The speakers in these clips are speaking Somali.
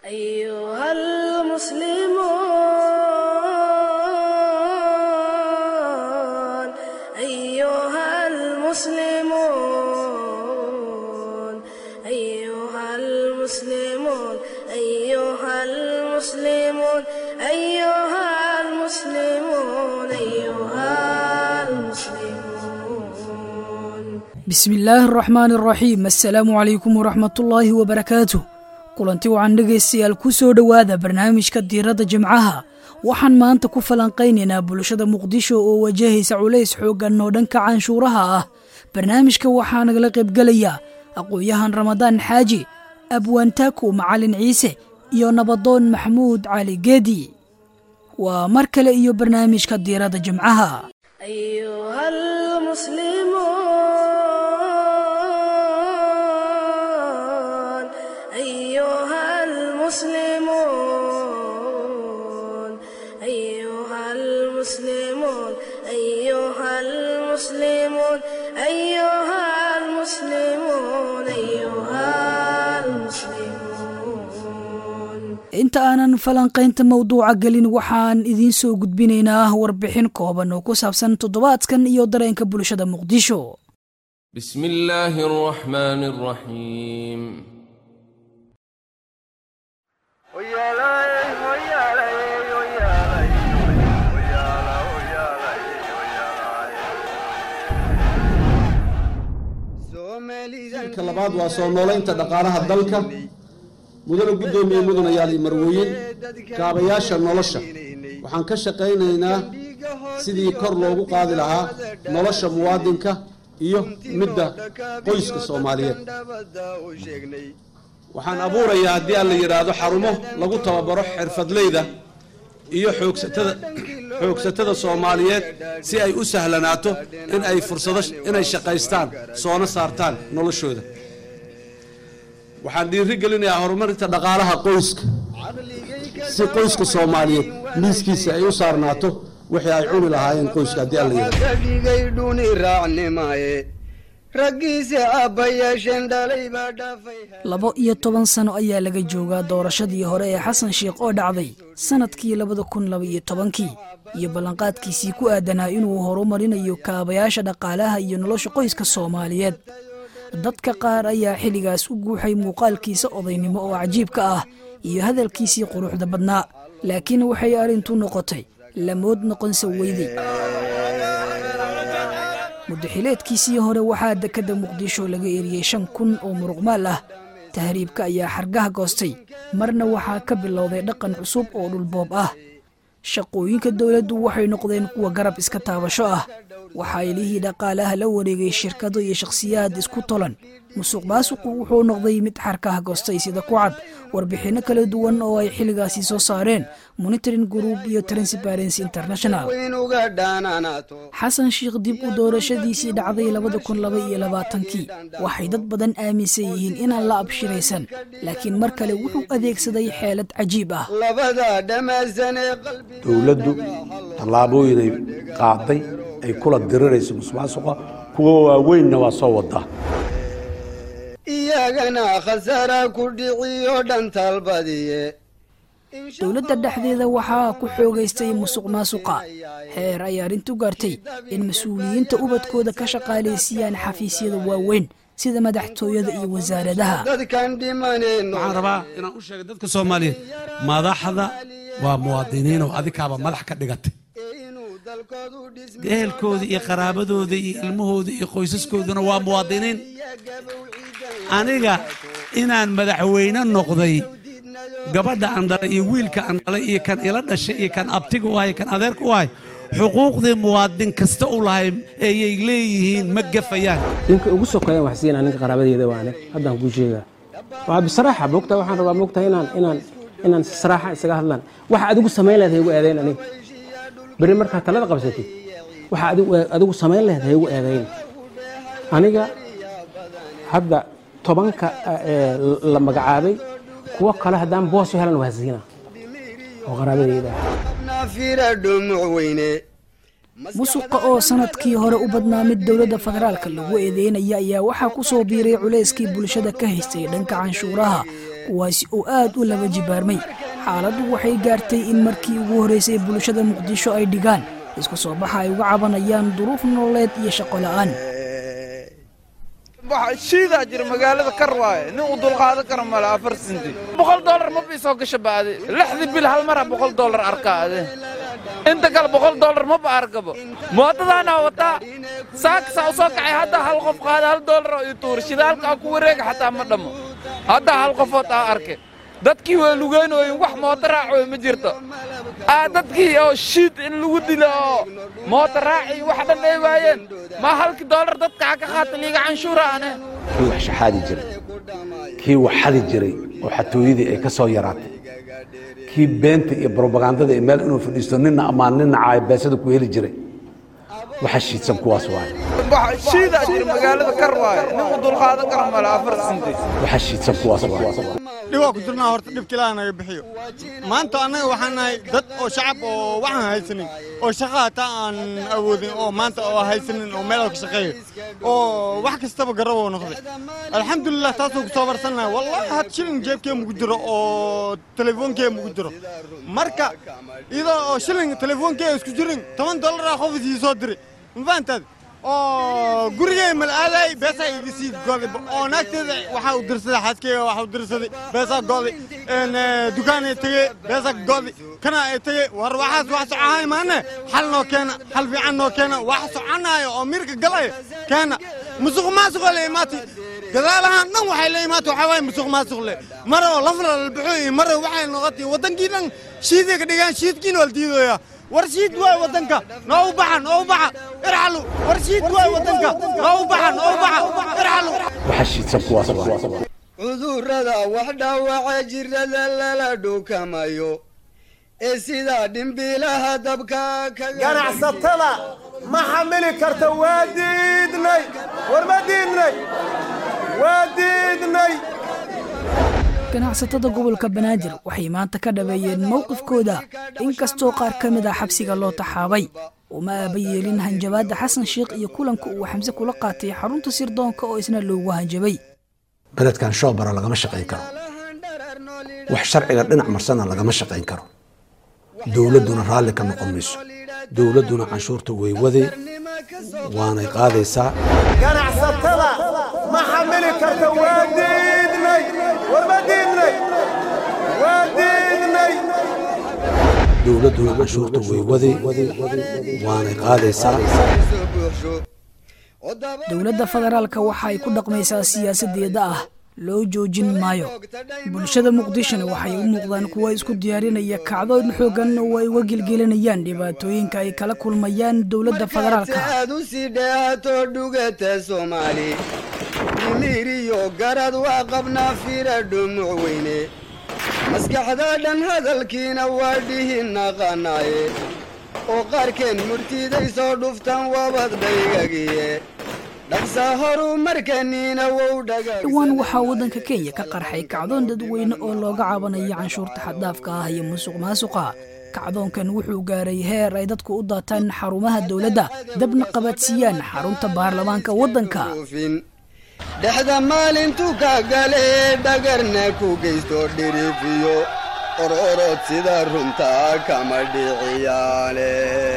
أيها المسلمون أيها المسلمون أيها المسلمون أيها المسلمون أيها المسلمون أيها المسلمون bismi illaahi araxmaani araxiim assalaamu calaykum waraxmatullaahi wabarakaatuh kulanti wacan dhegaystayaal ku soo dhowaada barnaamijka diiradda jimcaha waxaan maanta ku falanqaynaynaa bulshada muqdisho oo wajahaysa culays xooggan oo dhanka canshuuraha ah barnaamijka waxaa nagala qaybgelaya aqoon-yahan ramadaan xaaji abwaantaaku macalin ciise iyo nabadoon maxamuud cali geedi waa mar kale iyo barnaamijka diiradda jimcaha أيها المسلمون أيها المسلمون أيها المسلمون أيها المسلمون أيها المسلمون أيها المسلمون inta aanan falanqaynta mawduuca gelin waxaan idiin soo gudbinaynaa warbixin kooban oo ku saabsan toddobaadkan iyo dareenka bulshada muqdisho بسم الله الرحمن الرحيم ka labaad waa soo noolaynta dhaqaalaha dalka mudana guddoomiye mudanayaal iyo marwooyin kaabayaasha nolosha waxaan ka shaqaynaynaa sidii kor loogu qaadi lahaa nolosha muwaadinka iyo midda qoyska soomaaliyeed waxaan abuurayaa haddii aan la yidhaahdo xarumo lagu tababaro xirfadleyda iyo xoogsatada xoogsatada soomaaliyeed si ay u sahlanaato in ay fursado inay shaqaystaan soona saartaan noloshooda waxaan dhiiri gelinayaa horumarinta dhaqaalaha qoyska si qoyska soomaaliyeed miiskiisa ay u saarnaato wixii ay cuni lahaayeen qoyska haddii aan la yidhaahdo kadhigay dhuni raacnimaye raggiisa aabba yeesheen dhalay baa dhaafay labo iyo toban sano ayaa laga joogaa doorashadii hore ee xasan sheikh oo dhacday sannadkii labada kun laba iyo tobankii iyo ballanqaadkiisii ku aadanaa inuu horumarinayo kaabayaasha dhaqaalaha iyo nolosha qoyska soomaaliyeed dadka qaar ayaa xilligaas u guuxay muuqaalkiisa odaynimo oo cajiibka ah iyo hadalkiisii quruxda badnaa laakiin waxay arrintu noqotay lamood noqonsa weyday muddaxileedkiisii hore waxaa dekedda muqdisho laga eriyey shan kun oo muruqmaal ah tahriibka ayaa xargaha goostay marna waxaa ka bilowday dhaqan cusub oo dhulboob ah shaqooyinka dowladdu waxay noqdeen kuwa garab iska taabasho ah waxaa ilihii dhaqaalaha la wareegay shirkado iyo shakhsiyaad isku tolan musuq maasuqu wuxuu noqday mid xarkaha goostay sida ku cad warbixinno kala duwan oo ay xilligaasi soo saareen monitoring group iyo transparency international weyn uga dhaanaanaato xasan sheikh dib u doorashadiisii dhacday labada kun laba iyo labaatankii waxay dad badan aaminsan yihiin inaan la abshiraysan laakiin mar kale wuxuu adeegsaday xeelad cajiib ah labada dhammaysan ee qalbiga dowladdu tallaabooyinay qaaday ay kula dirirayso musuqmaasuqa kuwa waaweynna waa soo wadaa iyagana khasara ku dhiciyo dhan talbadiye dowladda dhexdeeda waxaa ku xoogaystay musuq maasuqa heer ay arrintu gaartay in mas-uuliyiinta ubadkooda ka shaqaalaysiiyaan xafiisyada waaweyn sida madaxtooyada iyo wasaaradaha dadkan dhimaneen waxaan rabaa inaan u sheegay dadka soomaaliyeed madaxda waa muwaadiniin oo adikaaba madax ka dhigatay inuu dalkoodu dhismi ehelkooda iyo qaraabadooda iyo ilmahooda iyo qoysaskooduna waa muwaadiniin aniga inaan madaxweyne noqday gabadha aan dhalay iyo wiilka aan dhalay iyo kan ila dhashay iyo kan abtiga u ahay kan adeerka u ahay xuquuqdii muwaadin kasta u lahay ayay leeyihiin ma gafayaan ninka ugu sokeeyaan wax siinaa ninka qaraabadeeda waa anig haddaan kuu sheegaa waa bisaraaxa moogtaa waxaan rabaa moogtaa inaan inaan inaan si saraaxa isaga hadlaan waxa adigu samayn lahayd haygu eedayn aniga berri markaa talada qabsatid waxa adigu adigu samayn lahayd haygu eedayn aniga hadda tobanka ee la magacaabay kuwo kale haddaan boos u helan waa siina oo qaraabadeyda ah nafira dhumuc weyne musuqa oo sanadkii hore u badnaa mid dowladda federaalka lagu eedeynaya ayaa waxaa ku soo biiray culayskii bulshada ka haystay dhanka canshuuraha kuwaasi oo aad u laba jibaarmay xaaladdu waxay gaartay in markii ugu horraysay bulshada muqdisho ay dhigaan isku soo baxa ay uga cabanayaan duruuf nololeed iyo shaqo la'aan shiidaa jira magaalada kar waaye nin u dulqaadan kara male afar sinti boqol dollar ma biisoo gasha baade lixdii bil hal mara boqol dollar arkaa ade inta kale boqol dollar maba arkabo mootadaana wataa saakasaa u soo kacay hadda hal qof qaada hal dollar oo ii tuura shidaalka aa ku wareega xataa ma dhammo hadda hal qofood aa arke dadkii way lugeynooyin wax mooto raacoy ma jirto aa dadkii oo shiid in lagu dilo oo mooto raaci wax dhan ay waayeen ma halkii dollar dadka ha ka qaata liiga canshuura ane kii wax shaxaadi jiray kii wax xadi jiray oo xatooyadii ay ka soo yaraatay kii beenta iyo brobagandada ee meel inuu fadhiisto nina ammaan nina caay beesada ku heli jiray waxa shiidsan kuwaas waaye shiidaa jira magaalada kar waaye nin u dulqaadan kara male afar sinti waxa shiidsan kuwaas waaye dhibaa ku jirnaa horta dhibka ilaaha naga bixiyo maanta annaga waxaan nahay dad oo shacab oo waxaan haysanin oo shaqa hataa aan awoodin oo maanta oo haysanin oo meel ka shaqeeyo oo wax kastaba garaboo noqday alxamdulilah taasoo ku soo barsannahay wallahi had shilin jeebkee mugu jiro oo telefoonkee mugu jiro marka iyadoo oo shilin telefoonkee isku jirin toban dollaraa qof isii soo diray ma fahantaad oo gurigay malaaday beesaa iga sii goday oo naagteeda waxaa u dirsaday xaaskeyga waxaa u dirsaday beesaa goday dukaanay tegey beesaa goday kana ay tegey war waxaas wax socohay maane xal noo keena xal fiican noo keena wax soconaayo oo mirka galaya keena musuq maasuqoo la imaatay gadaalahaan dhan waxay la imaatay waxaa waaye musuq maasuq le mara oo lafla la bixo iyo mara waxay noqotay waddankii dhan shiiday ka dhigaan shiidkiina waa la diidooyaa war shiid waay waddanka noo u baxa noo u baxa irxalu war shiid waay waddanka noo u baxa noo u baxa irxalu waxa shiidsan kuwaas waaye cudurrada wax dhaawaca jirrada lala dhukamayo ee sidaa dhimbiilaha dabka ganacsatada ma xamili karta waa diidnay war ma diidnay waa diidnay ganacsatada gobolka banaadir waxay maanta ka dhabeeyeen mowqifkooda inkastoo qaar ka mid ah xabsiga loo taxaabay uma aaba yeelin hanjabaadda xasan sheikh iyo kulanka uu xamse kula qaatay xarunta sirdoonka oo isna loogu hanjabay beledkan shoobara lagama shaqayn karo wax sharciga dhinac marsana lagama shaqayn karo dowladduna raalli ka noqon mayso dowladduna canshuurta way waday waanay qaadaysaa ganacsatada ma xamili karta waa diidnay war ma diidnay waa diidnay dowladduna canshuurta way waday waanay qaadaysaa dowladda federaalka waxa ay ku dhaqmaysaa siyaasadeeda ah loo joojin maayo bulshada muqdishona waxay u muuqdaan kuwa isku diyaarinaya kacdoon xoogan oo ay uga gelgelinayaan dhibaatooyinka ay kala kulmayaan dowladda federaalka aad u sii dheehato dhugata soomaali dhimiriyo garad waa qabnaa fira dhumuc weyne maskaxda dhan hadalkiina waa dhihi naqanaaye oo qaarkeen murtiday soo dhuftaan wabad dhaygagiye dhaqsa horu markaniina wow dhowaan waxaa waddanka kenya ka qarxay kacdoon dadweyne oo looga cabanayo canshuurta xaddaafka ah iyo musuq maasuqa kacdoonkan wuxuu gaaray heer ay dadku u daataan xarumaha dowladda dabna qabadsiiyaan xarunta baarlamaanka waddanka dhexda maalintu ka gale dhagarna ku geysto dhirifiyo ororod sida runtaa kama dhiciyaale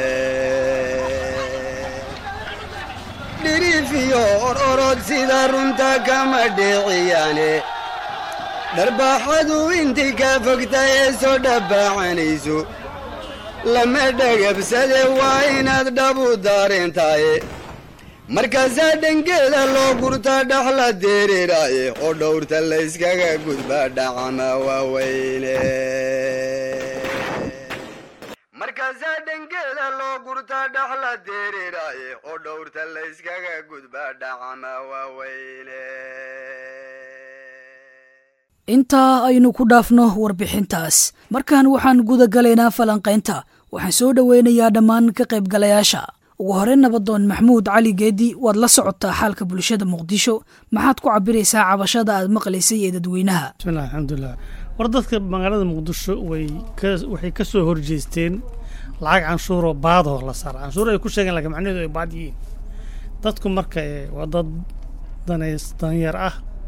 dhirifiyo ororod sida runta kama dhiciyaane dharbaaxadu intii ka fogta ee soo dhabbaacanayso lama dhagabsade waa inaad dhabu daareentaaye markaasaa dhangeeda loo gurta dhaxla dereeraaye oo dhowrta layskaga gudba dhacama waaweyne markaasaa dhangeeda loo gurta dhaxla dereeraaye oo dhowrta layskaga gudba dhacama waaweyne intaa aynu ku dhaafno warbixintaas markan waxaan guda galaynaa falanqaynta waxaan soo dhoweynayaa dhammaan ka qaybgalayaasha ugu hore nabadoon maxmuud cali geedi waad la socotaa xaalka bulshada muqdisho maxaad ku cabiraysaa cabashada aad maqlaysay ee dadweynaha bismillahi alxamdulilah war dadka magaalada muqdisho way waxay ka soo horjeesteen lacag canshuuroo baadoo la saara canshuur ay ku sheegeen laakiin macnaheedu ay baad yihiin dadku marka waa dad danays danyar ah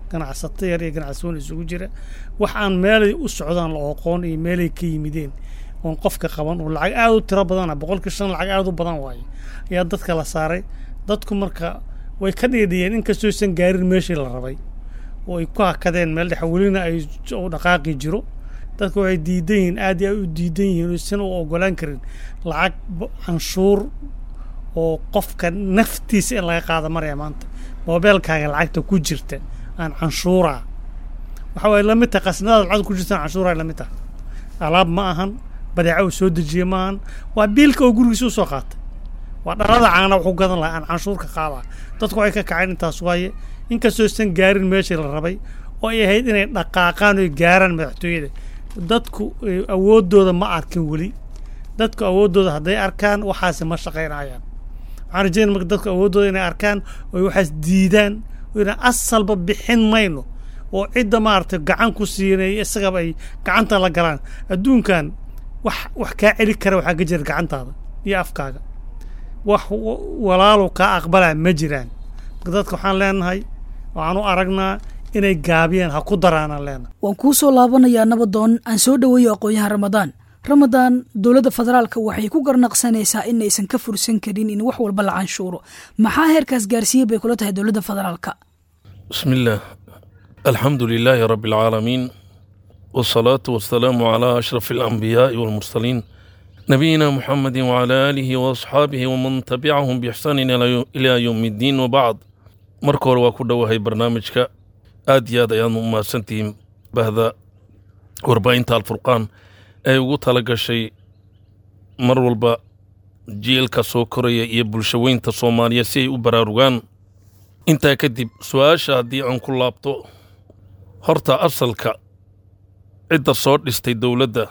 ganacsato yar iyo ganacsawoon isugu jira wax aan meelay u socdaan la oqoon iyo meelay ka yimideen oon qofka qaban oo lacag aada u tiro badana boqolkii shan lacag aada u badan waaye ayaa dadka la saaray dadku marka way ka dhiidhiyeen inkastoo aysan gaarin meeshii la rabay oo ay ku hakadeen meel dhexe welina ay u dhaqaaqi jiro dadku waxay diidan yihiin aad iyo aad u diidan yihiin oysan u ogolaan karin lacag canshuur oo qofka naftiisa in laga qaada maraya maanta moobeelkaaga lacagta ku jirta aan canshuuraa waxa waye lamid tahay qasnadaada lacagta ku jirta aan canshuuraa lamid tahay alaab ma ahan badeeca uu soo dejiye ma ahan waa biilka oo gurigiisa u soo qaatay waa dhalada caana wuxuu gadan lahaa aan canshuurka qaadaa dadku waxay ka kaceen intaas waaye inkastoo aysan gaarin meeshii la rabay oo ay ahayd inay dhaqaaqaan oy gaaraan madaxtooyada dadku awooddooda ma arkin weli dadku awooddooda hadday arkaan waxaasi ma shaqaynayaan waxaan rajeynaya marka dadku awooddooda inay arkaan oy waxaas diidaan oo inaan asalba bixin mayno oo cidda maaragtay gacan ku siinay isagaba ay gacanta la galaan adduunkan wax wax kaa celi kara waxaa ka jira gacantaada iyo afkaaga wax walaalow kaa aqbalaa ma jiraan marka dadka waxaan leenahay waxaan u aragnaa inay gaabiyeen ha ku daraanaan leenahay waan kuu soo laabanayaa nabadoon aan soo dhoweeyo aqoon-yahan ramadaan ramadaan dowladda federaalka waxay ku garnaqsanaysaa in aysan ka fursan karin in wax walba la canshuuro maxaa heerkaas gaarsiiyey bay kula tahay dowladda federaalka بسم الله الحمد لله رب العالمين والصلاة والسلام على أشرف الأنبياء والمرسلين نبينا محمد وعلى آله وأصحابه ومن تبعهم بإحسان إلى- إلى يوم الدين وبعد مركور وكل وهي برنامجك آد ياد أيام ما سنتين بهذا وربعين تال فرقان أي وقت لقى شيء مر والبا jiilka soo koraya iyo bulshaweynta soomaaliya si ay u baraarugaan intaa kadib su-aasha haddii aan ku laabto horta asalka cidda soo dhistay dowladda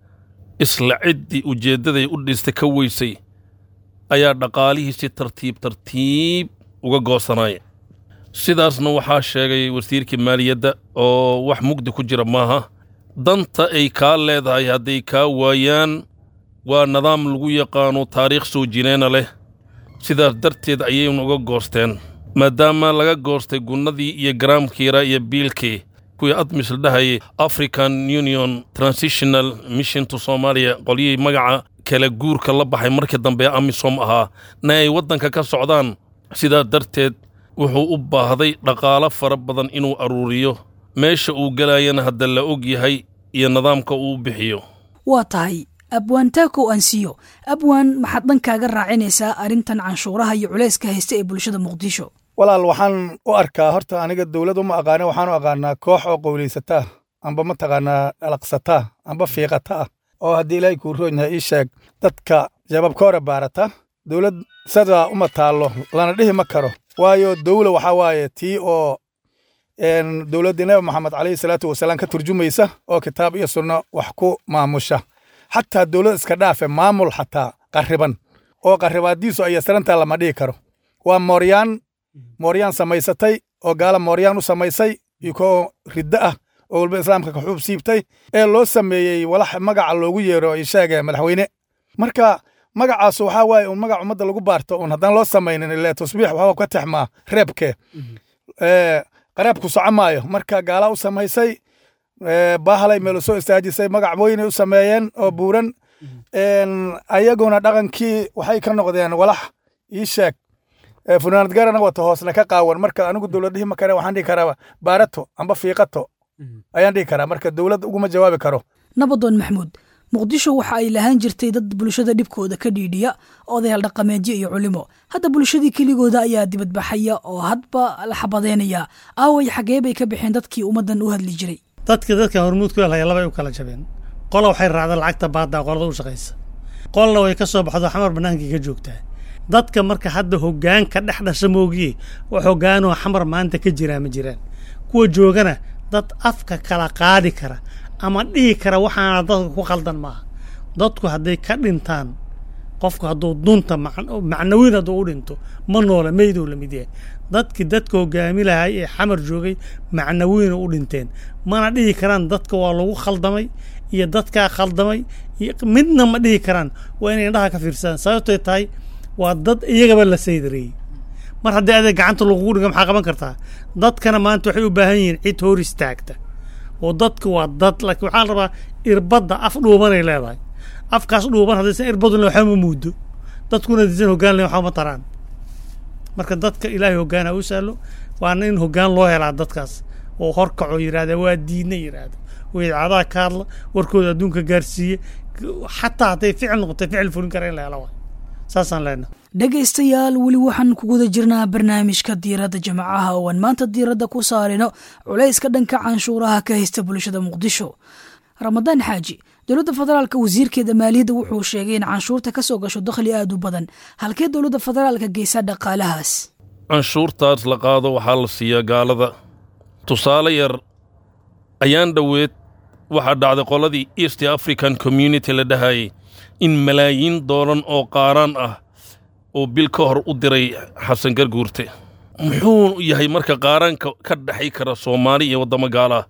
isla ciddii ujeeddaday u dhistay ka weysay ayaa dhaqaalihii si tartiib tartiib uga goosanaya sidaasna waxaa sheegay wasiirkii maaliyadda oo wax mugdi ku jira maaha danta ay kaa leedahay hadday kaa waayaan waa nidaam lagu yaqaano taariikh soo jineena leh sidaas darteed ayaynu uga goosteen maadaama laga goostay gunnadii iyo garaamkiira iyo biilkii kuwii admis la dhahayay african union transitional mission to somalia qolyihii magaca kala guurka la baxay markii dambe ee amisom ahaa na ay waddanka ka socdaan sidaas darteed wuxuu u baahday dhaqaalo fara badan inuu aruuriyo meesha uu gelayana hadda la og yahay iyo nidaamka uu bixiyo waa tahay abwaan taakow ansiyo abwaan maxaad dhankaaga raacinaysaa arrintan canshuuraha iyo culayska haysta ee bulshada muqdisho walaal waxaan u arkaa horta aniga dowlad uma aqaana waxaan u aqaanaa koox oo qowlaysataa amba mataqaanaa dhalaqsataa amba fiiqata ah oo haddii ilaahay kuu roon yahay ii sheeg dadka jababka hore baarata dowlad sidaa uma taallo lana dhihi ma karo waayo dowla waxaa waaye tii oo dowladdii nabi maxamed calayhi salaatu wasalaam ka turjumaysa oo kitaab iyo sunno wax ku maamusha xataa dowlad iska dhaafe maamul xataa qarriban oo qarribaadiisu ay yasrantaa lama dhihi karo waa mooryaan mooryaan samaysatay oo gaala mooryaan u samaysay ikoo riddo ah oo walba islaamka ka xuub siibtay ee loo sameeyey walax magaca loogu yeero ay sheegeen madaxweyne marka magacaasu waxaa waaye un magac ummadda lagu baarto un haddaan loo samaynin ile tasbiix waxaa ka texmaa reebke qareebku soco maayo marka gaala u samaysay baahalay meelo soo istaajisay magac weynay u sameeyeen oo buuran ayaguna dhaqankii waxay ka noqdeen walax ii sheeg funaanad garana wata hoosna ka qaawan marka anigu dowlad dhihi ma kare waxaan dhihi karaa baarato amba fiiqato ayaan dhihi karaa marka dowlad uguma jawaabi karo nabadoon maxmuud muqdisho waxa ay lahaan jirtay dad bulshada dhibkooda ka dhiidhiya odayaal dhaqameedyo iyo culimo hadda bulshadii keligooda ayaa dibadbaxaya oo hadba la xabadeynaya aaway xagee bay ka baxeen dadkii ummaddan u hadli jiray dadka dadka hormuud ku helhaya labay u kala jabeen qola waxay raacda lacagta baadda qolada u shaqaysa qolna way ka soo baxdo xamar bannaankii ka joogtaa dadka marka hadda hoggaan ka dhex dhasha moogiye wax hoggaanoo xamar maanta ka jiraa ma jiraan kuwa joogana dad afka kala qaadi kara ama dhihi kara waxaana dadka ku khaldan maaha dadku hadday ka dhintaan qofku hadduu dunta macnawiin hadduu u dhinto ma noole meydou la mid yahay dadkii dadka hogaami lahay ee xamar joogay macnawiina u dhinteen mana dhihi karaan dadka waa lagu khaldamay iyo dadkaa khaldamay midna ma dhihi karaan waa inay indhaha ka fiirsadaan sababtoy tahay waa dad iyagaba la saydareeyey mar haddii adeeg gacanta lagugu dhiga maxaa qaban kartaa dadkana maanta waxay u baahan yihiin cid hor istaagta oo dadka waa dad laakiin waxaa la rabaa irbadda af dhuubanay leedahay afkaas dhuuban haddaysan irbadun waxba ma muudo dadkuna disan hoggaan len waxba ma taraan marka dadka ilaahay hoggaana u sahlo waana in hoggaan loo helaa dadkaas oo horkaco yidhahda waa diidna yidhaahda oo idcadaha ka hadla warkooda adduunka gaarsiiye xataa hadday ficil noqotay ficil fulin kara in la helo waay saasaan leenahay dhegaystayaal weli waxaan ku guda jirnaa barnaamijka diiradda jamacaha oo aan maanta diiradda ku saarino culayska dhanka canshuuraha ka haysta bulshada muqdisho ramadaan xaaji dowladda federaalka wasiirkeeda maaliyadda wuxuu sheegay in canshuurta ka soo gasho dakhli aad u badan halkee dowladda federaalka geysa dhaqaalahaas canshuurtaas la qaado waxaa la siiyaa gaalada tusaale yar ayaan dhoweed waxaa dhacday qoladii east african community la dhahayay in malaayiin doolan oo qaaraan ah oo bil ka hor u diray xasan garguurte muxuu yahay marka qaaraanka ka dhexay kara soomaali iyo waddamo gaala ah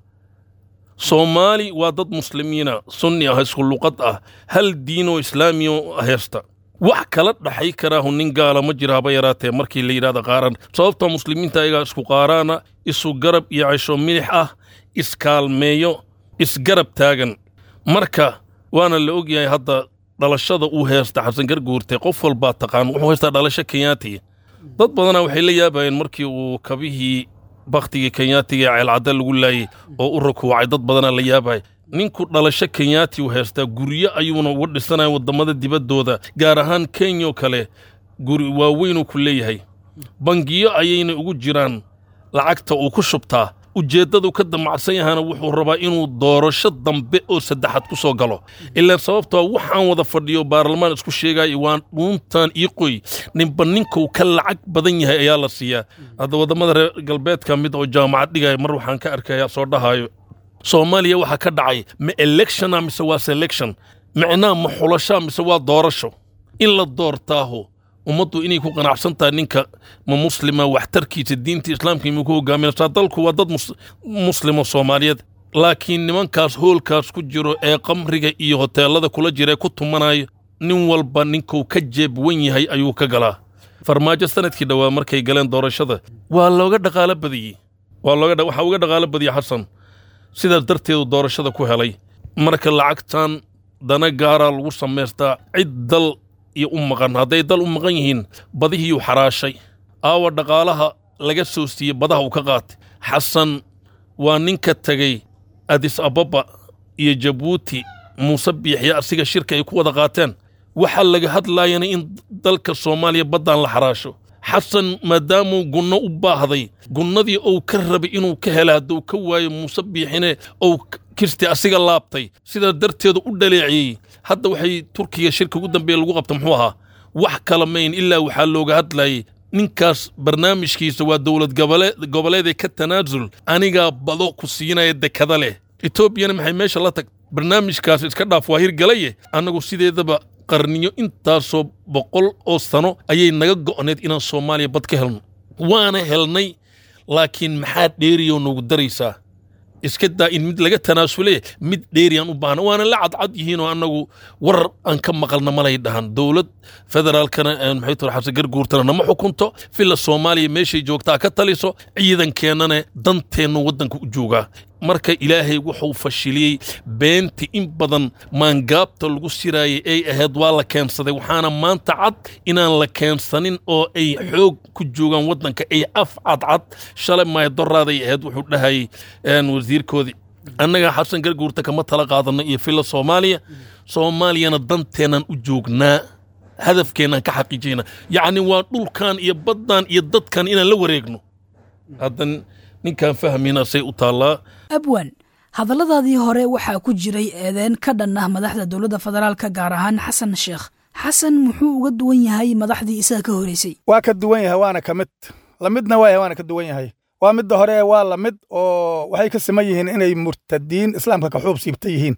soomaali waa dad muslimiina sunni ah isku luqad ah hal diinoo islaamiyo heesta wax kala dhaxay karaahu nin gaala ma jira haba yaraatee markii la yidhahda qaaraan sababtoo muslimiinta ayagaa isku qaaraana isu garab iyo cesho milix ah iskaalmeeyo isgarab taagan marka waana la ogyahay hadda dhalashada uu heesta xasan garguurte qof walbaa taqaan wuxuu haystaa dhalasho kenyaati dad badanaa waxay la yaabayeen markii uu kabihii bakhtigii kenyaatiga ee ceelcadda lagu laayey oo u rakuucay dad badanaa la yaabay ninku dhalasho kenyaati uu haystaa guryo ayuuna uga dhisanaya waddamada dibaddooda gaar ahaan kenyo kale guri waaweynuu ku leeyahay bangiyo ayayna ugu jiraan lacagta uu ku shubtaa ujeeddadu ka damacsan yahana wuxuu rabaa inuu doorasho dambe oo saddexaad ku soo galo ilaa sababtoo waxaan wada fadhiyo baarlamaan isku sheegaya waa dhuuntan io qoy ninba ninkuu ka lacag badan yahay ayaa la siiyaa hadda waddamada reer galbeedka mid oo jaamacad dhigaya mar waxaan ka arkaya soo dhahayo soomaaliya waxaa ka dhacay ma electiona mise waa selection micnaha ma xulashaa mise waa doorasho in la doortaaho ummaddu inay ku qanacsan tahay ninka ma muslima waxtarkiisa diinta islaamka imuu ku hogaaminaysaa dalku waa dad muslimo soomaaliyeed laakiin nimankaas hoolkaas ku jiro ee qamriga iyo hoteellada kula jira ee ku tumanayo nin walba ninkuu ka jeeb wan yahay ayuu ka galaa farmaajo sanadkii dhowaa markay galeen doorashada waa looga dhaqaalo badiyey waa looga waxaa uga dhaqaalo badiyey xasan sidaas darteedu doorashada ku helay marka lacagtan dana gaaraa lagu samaystaa cid dal iyo u maqan hadday dal u maqan yihiin badihiyuu xaraashay aawa dhaqaalaha laga soo siiyey badaha uu ka qaatay xasan waa ninka tegey adis ababa iyo jabuuti muuse biixya asiga shirka ay ku wada qaateen waxaa laga hadlaayana in dalka soomaaliya baddaan la xaraasho xasan maadaamuu gunno u baahday gunnadii uu ka rabay inuu ka hela hadduu ka waayo muuse biixine uu kirsti asiga laabtay sidaa darteedu u dhaleeciyey hadda waxay turkiga shirka ugu dambeeya lagu qabta muxuu ahaa wax kala mayn ilaa waxaa looga hadlayay ninkaas barnaamijkiisa waa dowlad goboleedee ka tanaasul anigaa bado ku siinaya dekada leh etoobiyana maxay meesha la tag barnaamijkaas iska dhaaf waa hirgalaye annagu sideedaba qarniyo intaasoo boqol oo sano ayay naga go'need inaan soomaaliya bad ka helno waana helnay laakiin maxaa dheeriyoo nagu daraysaa iska daa in mid laga tanaasule mid dheeriyaan u baahna waana la cadcad yihiinoo annagu war aan ka maqalna malay dhahan dowlad federaalkana maxay tura xabse garguurtana nama xukunto filla soomaaliya meeshay joogtaa ka taliso ciidankeennana danteennu waddanka u joogaa marka ilaahay wuxuu fashiliyey beenti in badan maangaabta lagu siraayay ay ahayd waa la keensaday waxaana maanta cad inaan la keensanin oo ay xoog ku joogaan waddanka ay af cadcad shalay maayadoraaday ahayd wuxuu dhahayay wasiirkoodii annaga xasan garguurta kama tala qaadanno iyo filla soomaaliya soomaaliyana danteennan u joognaa hadafkeennaan ka xaqiijayna yacni waa dhulkan iyo baddan iyo dadkan inaan la wareegno haddan ninkaan fahmayna say u taallaa abwan hadalladaadii hore waxaa ku jiray eedeen ka dhan ah madaxda dowladda federaalka gaar ahaan xasan sheekh xasan muxuu uga duwan yahay madaxdii isaga ka horeysay waa ka duwan yahay waana ka mid lamidna waa yahay waana ka duwan yahay waa midda hore waa lamid oo waxay ka siman yihiin inay murtadiin islaamka ka xuub siibta yihiin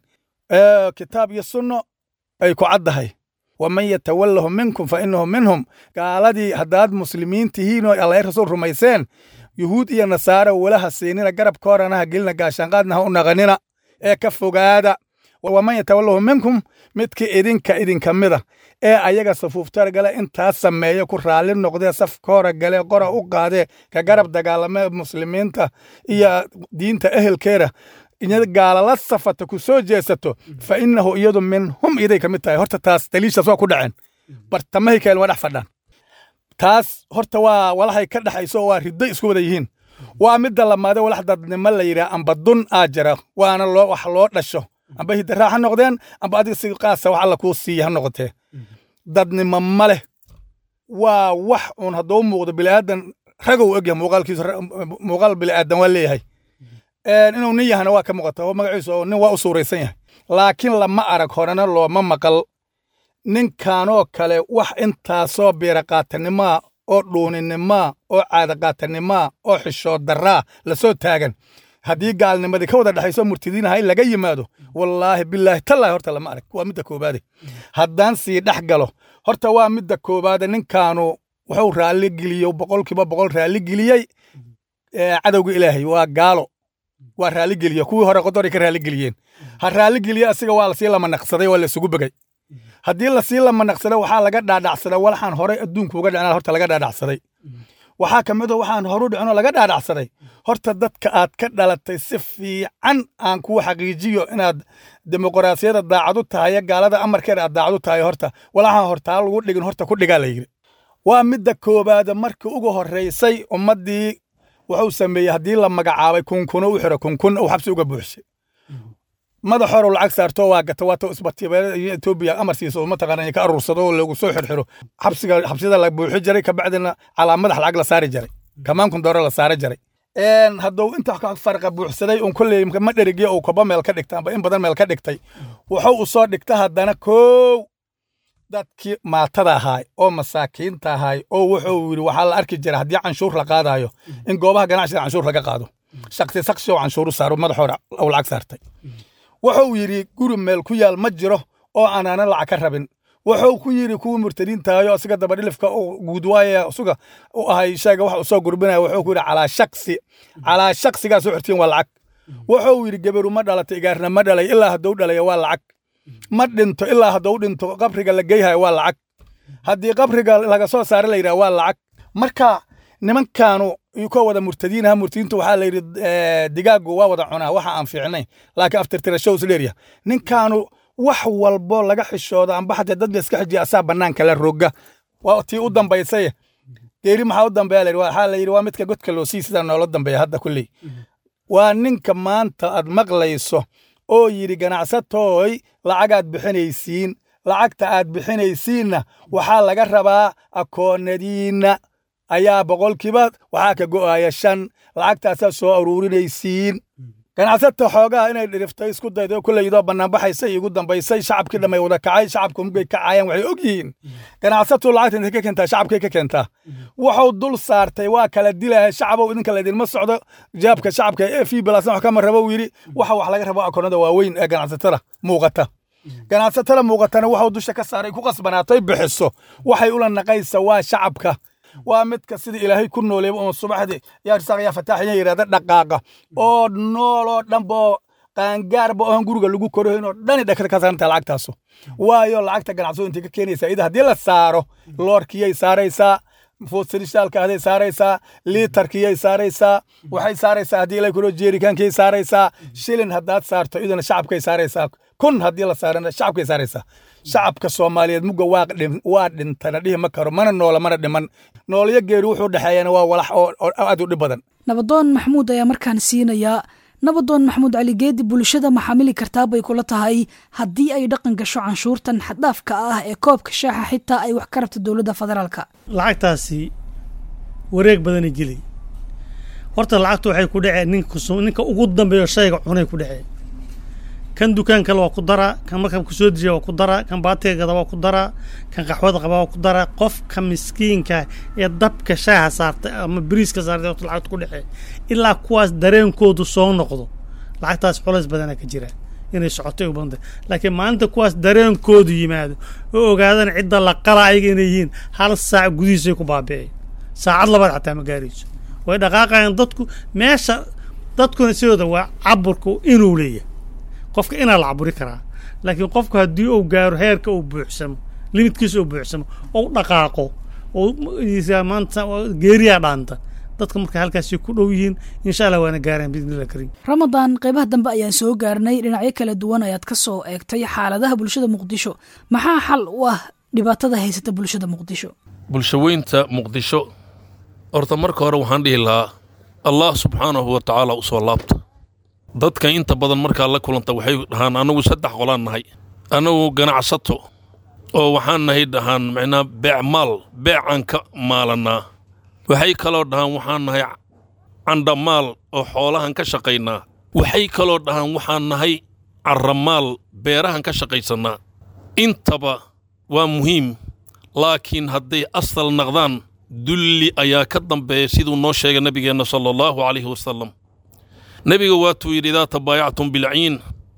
kitaab iyo sunno ay ku caddahay waman yatawallahum minkum fa innahu minhum gaaladii haddaad muslimiin tihiin oo allahi rasuul rumayseen yuhuud iyo nasaare walaha siinina garabkoorana ha gelina gaashaanqaadna ha u naqanina ee ka fogaada waman yatawalahu minkum midkii idinka idinka mida ee ayaga safuuftar gale intaas sameeya ku raalli noqdee safka hore gale qora u qaadee ka garab dagaalame muslimiinta iyo diinta ehelkeeda inyada gaalala safata ku soo jeesato fa innahu iyadu minhum iday ka mid tahay horta taas daliishaas waa ku dhaceen bartamahay keen waa dhex fadhaan taas horta waa walahay ka dhexayso oo waa riddo isku wada yihiin waa midda lamaade walax dadnimo la yidhaha amba dun aa jira waana loo wax loo dhasho amba hidaraa ha noqdeen amba adiga si qaasa wax alla kuu siiya ha noqotee dadnimo ma leh waa wax uun hadduu muuqdo biliaadan ragow egyahay muuqaalkiisa muuqaal biliaadan waa leeyahay inuu nin yahana waa ka muuqata oo magaciisu oo nin waa u suuraysan yahay laakiin lama arag horena looma maqal ninkanoo kale wax intaasoo biiraqaatanimaa oo dhuuninimaa oo caadaqaatanimaa oo xishood daraa lasoo taagan haddii gaalnimadii ka wada dhexayso murtidiinaha in laga yimaado wallaahi bilaahi tallaahi horta lama arag waa midda koobaade haddaan sii dhex galo horta waa midda koobaade ninkaanu wuxuu raalli geliyo boqolkiiba boqol raalli geliyey cadowga ilaahay waa gaalo waa raalli geliyo kuwii hore qodoray ka raalli geliyeen ha raalli geliye asiga waa lasii lama naqsaday waa laysugu begay haddii lasii lama naqsaday waxaa laga dhaadhacsaday walaxaan horey adduunka uga dhicnaa horta laga dhaadhacsaday waxaa ka mid a waxaan horu dhicinoo laga dhaadhacsaday horta dadka aad ka dhalatay si fiican aan kuu xaqiijiyo inaad dimuqraasiyadda daacadu tahay gaalada amarkeeda aad daacadu tahay horta walaxaan hortaa lagu dhigin horta ku dhigaa la yidhi waa midda koobaada markii ugu horraysay ummaddii wuxuu sameeyey haddii la magacaabay kunkuno u xiro kunkun uu xabsi uga buuxsay madax hore lacag saarto waa gata waata isbatiibeelada iyo etoobiya amar siiso mataqaana ka aruursado oo lagu soo xirxiro xabsiga xabsida la buuxi jiray kabacdina calaa madax lacag la saari jiray kamaankun doore la saari jiray hadduu inta farqa buuxsaday un kolley ma dherigiya uu koba meel ka dhigtay amba in badan meel ka dhigtay wuxuu u soo dhigta haddana kow dadkii maatada ahaay oo masaakiinta ahaay oo wuxuu yidhi waxaa la arki jira haddii canshuur la qaadayo in goobaha ganacsiga canshuur laga qaado shaksi saksi oo canshuuru saaro madax hore uu lacag saartay wuxuu yidhi guri meel ku yaal ma jiro oo aanaanan lacag ka rabin wuxuu ku yidhi kuwii murtadiintaayo asiga dabadhilifka guudwaaya isuga u ahay sheega wax uu soo gurbinaya wuxuu ku yidhi calaa shaksi calaa shaksigaas u xirtiin waa lacag wuxuu yidhi geberu ma dhalatay igaarna ma dhalay ilaa hadduu dhalaya waa lacag ma dhinto ilaa hadduu dhinto qabriga la geyhayo waa lacag haddii qabriga laga soo saara la yidhaha waa lacag marka nimankaanu ka wada murtadiinaha murtadiintu waxaa la yidhi digaagu waa wada cunaa waxa aan fiicnayn laakiin aftirtirashow isdheerya ninkaanu wax walbo laga xishooda amba xataa dad la iska xijiya asaa bannaanka la roga waa tii u dambaysay geeri maxaa u dambeeya layidhi waxaa la yidhi waa midka godka loo sii sidaa noola dambeeya hadda kulley waa ninka maanta aad maqlayso oo yidhi ganacsatooy lacagaad bixinaysiin lacagta aad bixinaysiinna waxaa laga rabaa akoonadiinna ayaa boqolkiiba waxaa ka go'aya shan lacagtaasaa soo aruurinaysiin ganacsata xoogaha inay dhiriftay isku dayday oo kulleyidoo bannaanbaxaysay igu dambaysay shacabkii dhammay wada kacay shacabku mugay kacayaan waxay og yihiin ganacsatu lacagta intay ka keentaa shacabkay ka keentaa wuxuu dul saartay waa kala dilaya shacabow idinka laydinma socdo jaabka shacabka ee fii bilaasna wax kama rabo yidhi waxa wax laga rabo akoonada waaweyn ee ganacsatada muuqata ganacsatada muuqatana wuxuu dusha ka saaray ku qasbanaatay bixiso waxay ula naqaysa waa shacabka waa midka sida ilaahay ku nooleeba oo subaxdii yaa risaaq yaa fataaxiya yidhahda dhaqaaqa oo nooloo dhanba oo qaangaarba oon guriga lagu korahayn oo dhani dhakada ka saaranta lacagtaasu waayo lacagta ganacsado intay ka keenaysaa ida haddii la saaro loorkiyay saaraysaa fuusilishaalka ahday saaraysaa liitarkiyay saaraysaa waxay saaraysaa haddii ilay kuro jeerikaankiyay saaraysaa shilin haddaad saarto idana shacabkay saaraysaa kun haddii la saarana shacabkay saaraysaa shacabka soomaaliyeed mugga waa dhintana dhihi ma karo mana noola mana dhiman noolyo geeri wuxuu dhexeeyana waa walax oo aad u dhib badan nabadoon maxamuud ayaa markaan siinayaa nabadoon maxamuud cali geedi bulshada ma xamili kartaa bay kula tahay haddii ay dhaqan gasho canshuurtan xaddhaafka ah ee koobka shaaxa xitaa ay wax ka rabto dowladda federaalka lacagtaasi wareeg badanay gelay horta lacagtu waxay ku dhaceen ninka ninka ugu dambeeyo shayga cunay ku dhaceen kan dukaan kale waa ku daraa kan markabka soo dejiya waa ku daraa kan baatiga gada waa ku daraa kan qaxwada qaba waa ku daraa qofka miskiinka ee dabka shaaha saartay ama bariiska saartay horta lacagta ku dhexee ilaa kuwaas dareenkoodu soo noqdo lacagtaas culays badana ka jira inay socotay u badantay laakiin maalinta kuwaas dareenkoodu yimaado oo ogaadaan cidda la qala ayaga inay yihiin hal saac gudihiisay ku baabi'ay saacad labaad xataa ma gaarayso way dhaqaaqayaan dadku meesha dadkuna sidooda waa caburku inuu leeyahay qofka inaa la caburi karaa laakiin qofku haddii uu gaaro heerka uu buuxsamo limitkiisa uu buuxsamo ou dhaqaaqo oo maanta geeriyaa dhaanta dadka marka halkaasi ku dhow yihiin insha allah waana gaaraan biidnillah kariim ramadaan qaybaha dambe ayaan soo gaarnay dhinacyo kala duwan ayaad ka soo eegtay xaaladaha bulshada muqdisho maxaa xal u ah dhibaatada haysata bulshada muqdisho bulshaweynta muqdisho horta marka hore waxaan dhihi lahaa allah subxaanahu wa tacaala u soo laabta dadka inta badan markaa la kulanta waxay dhahaan annagu saddex qolaan nahay annagu ganacsato oo waxaan nahay dhahaan macnaa beecmaal beecaan ka maalanaa waxay kaloo dhahaan waxaan nahay candhamaal oo xoolahan ka shaqaynaa waxay kaloo dhahaan waxaan nahay carramaal beerahan ka shaqaysannaa intaba waa muhiim laakiin hadday asal naqdaan dulli ayaa ka dambeeya siduu noo sheegay nebigeenna sala allahu calayhi wasalam nebiga waatuu yidhi idaa tabaayactum bilciin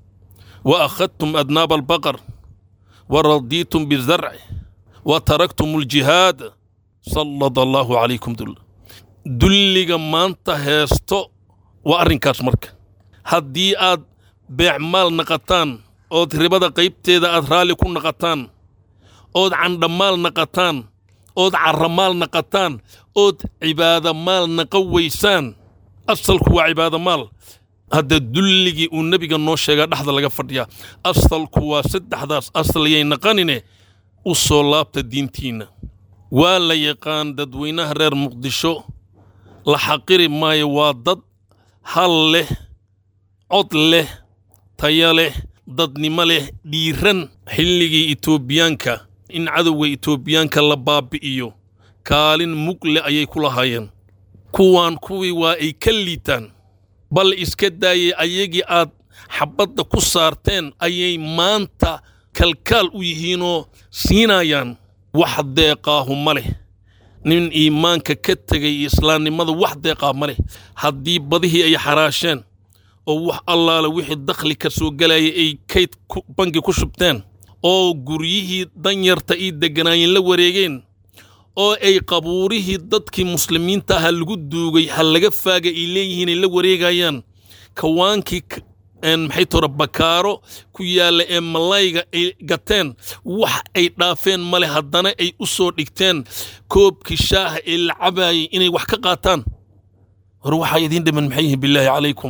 wa akhadtum adnaaba albaqar wa radiitum bizarci wa taraktum aljihaad sallada allaahu calaykum dul dulliga maanta heesto waa arrinkaas marka haddii aad beecmaal naqataan ood ribada qaybteeda aad raalli ku naqataan ood candhamaal naqataan ood carramaal naqataan ood cibaadamaal naqa weysaan asalku waa cibaadamaal hadda dulligii uu nebiga noo sheegaa dhexda laga fadhiyaa asalku waa saddexdaas asal yay naqanine u soo laabta diintiinna waa la yaqaan dadweynaha reer muqdisho la xaqiri maayo waa dad hal leh cod leh taya leh dadnimo leh dhiiran xilligii etoobiyaanka in cadowga etoobiyaanka la baabbi'iyo kaalin mugle ayay ku lahaayeen kuwaan kuwii waa ay ka liitaan bal iska daayay ayagii aad xabbadda ku saarteen ayay maanta kalkaal u yihiinoo siinayaan wax deeqaahu ma leh nin iimaanka ka tegay islaamnimada wax deeqaa ma leh haddii badihii ay xaraasheen oo wax allaala wixii dakhli ka soo gelayay ay kayd bangi ku shubteen oo guryihii danyarta ii degganaayeen la wareegeen oo ay qabuurihii dadkii muslimiinta aha lagu duugay ha laga faaga ay leeyihiin ay la wareegayaan kawaankii maxay tore bakaaro ku yaalla ee malayga ay gateen wax ay dhaafeen male haddana ay u soo dhigteen koobkii shaaha ee la cabaayay inay wax ka qaataan hore waxaa idiin dhiman maxay yihiin bilaahi calaykum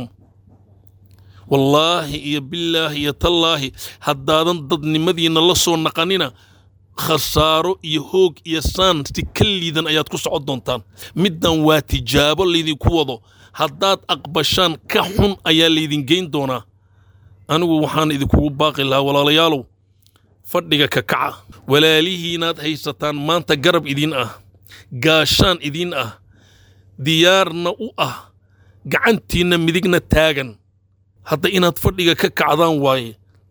wallaahi iyo bilaahi iyo tallaahi haddaadan dadnimadiinna la soo naqanina khasaaro iyo hoog iyo saan si ka liidan ayaad ku socon doontaan middan waa tijaabo laydinku wado haddaad aqbashaan ka xun ayaa laydin geyn doonaa anigu waxaan idinkugu baaqi lahaa walaalayaalow fadhiga ka kaca walaalihiinaad haysataan maanta garab idiin ah gaashaan idiin ah diyaarna u ah gacantiinna midigna taagan hadda inaad fadhiga ka kacdaan waaye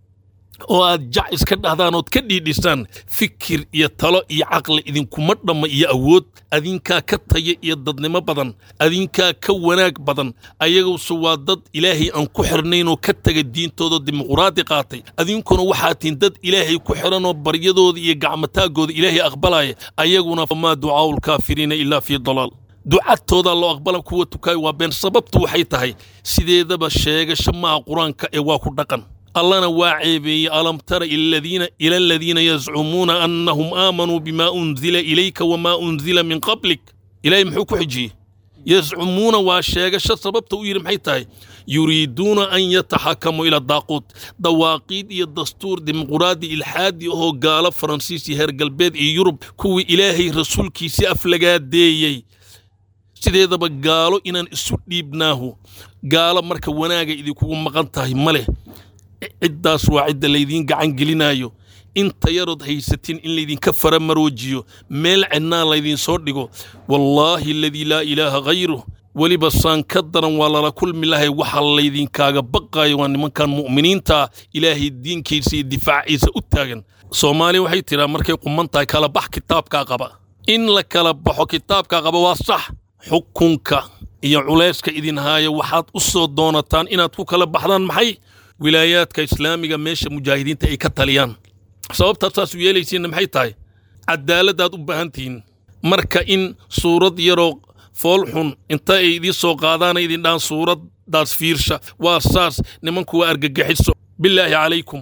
oo aad jac iska dhahdaan ood ka dhiidhisaan fikir iyo talo iyo caqli idinkuma dhamma iyo awood adinkaa ka taya iyo dadnimo badan adinkaa ka wanaag badan ayaguse waa dad ilaahay aan ku xirnaynoo ka taga diintooda dimuquraadi qaatay adinkuna waxaa tihin dad ilaahay ku xiranoo baryadooda iyo gacmataaggooda ilaahay aqbalaya ayaguna famaa ducaa'u lkaafiriina ilaa fii dalaal ducadtoodaa loo aqbala kuwa tukaay waa been sababtu waxay tahay sideedaba sheegasho maaha qur-aanka ee waa ku dhaqan allana waa ceebeeyey alam tara ila aladiina yazcumuuna annahum aamanuu bimaa unzila ilayka wamaa unzila min qablik ilaahay muxuu ku xijiyey yazcumuuna waa sheegasho sababta u yidhi maxay tahay yuriiduuna an yataxakamuu ila daaquut dawaaqiid iyo dastuur dimuquraadi ilxaadi ahoo gaalo faransiis iyo heer galbeed iyo yurub kuwii ilaahay rasuulkiisii aflagaadeeyey sideedaba gaalo inaan isu dhiibnaahu gaalo marka wanaaga idinkugu maqan tahay ma leh ciddaas waa cidda laydiin gacan gelinaayo inta yarood haysatiin in laydinka faramaroojiyo meel cidnaa laydinsoo dhigo wallaahi aladii laa ilaaha hayruh weliba saan ka daran waa lala kulmi lahay waxa laydinkaaga baqaayo waa nimankan mu'miniintaa ilaahay diinkiisa iyo difaaciisa u taagan soomaaliya waxay tidhaa markay quman tahay kala bax kitaabkaa qaba in la kala baxo kitaabkaa qaba waa sax xukunka iyo culayska idin haaya waxaad u soo doonataan inaad ku kala baxdaan maxay wilaayaadka islaamiga meesha mujaahidiinta ay ka taliyaan sababtaad saas u yeelaysiinna maxay tahay cadaaladdaad u baahan tihiin marka in suurad yaroo fool xun inta ay idiin soo qaadaana idin dhahaan suuraddaas fiirsha waa saas nimanku waa argagaxiso bilaahi calaykum